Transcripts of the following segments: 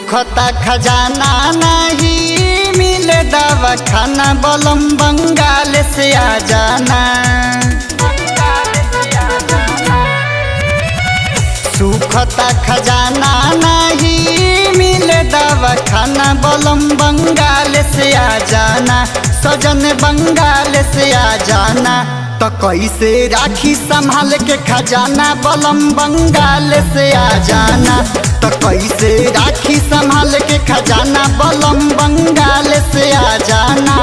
सुखता खजाना नहीं मिले दवा खाना बलम बंगाल से आ जाना सुखता खजाना नहीं मिले दवा खाना बलम बंगाल से आ जाना सजन बंगाल से आ जाना तो कैसे राखी संभाल के खजाना बलम बंगाल से आ जाना तो कैसे राखी संभाल के खजाना बलम बंगाल से आ जाना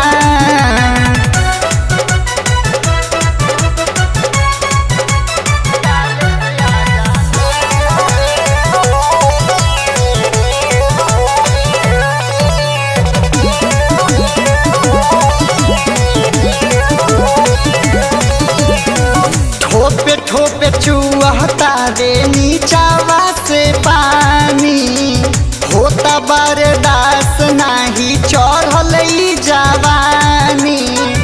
ठोपे ठोपे चुहता रे नीचावा से पानी होता बरदास नाही चढ़ल ई जवानी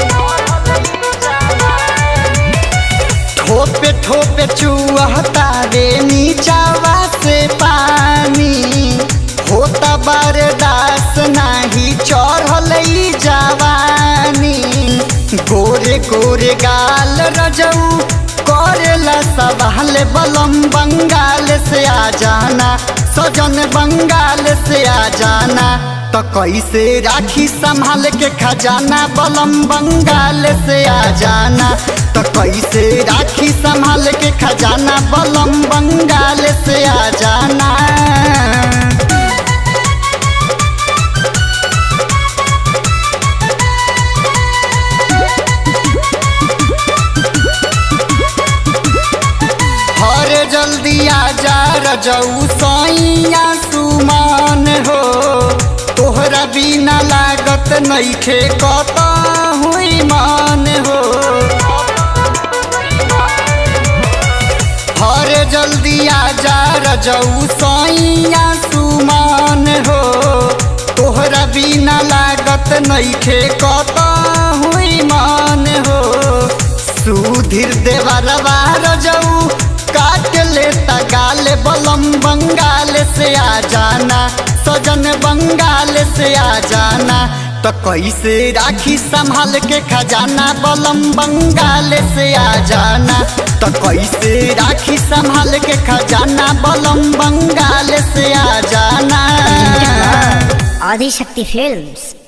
ठोपे ठोपे चुहता रे नीचावा से पानी होता बरदास नाही चढ़ल ई जवानी गोरे गोरे गाल रजऊ करेला सवाल बलम बंगाल से आ जाना सजन बंगाल से आ जाना तो कैसे राखी संभाल के खजाना बलम बंगाल से आ जाना तो कैसे राखी संभाल के खजाना बलम बंगाल से आ जाना हर जल्दी आ जा रजऊ सैया सुमान हो तोहरा बिना लागत नइखे कत हुई मान हो हर जल्दी आ जा रजऊ सैया सुमान हो तोहरा बिना लागत नइखे कत हुई मान हो सुधीर देवरवा रजऊ काट लेता गाल बलम बंगाल से आ जाना सजन बंगाल से आ जाना तो कैसे राखी संभाल के खजाना बलम बंगाल से आ जाना तो कैसे राखी संभाल के खजाना बलम बंगाल से आ जाना आदिशक्ति फिल्म्स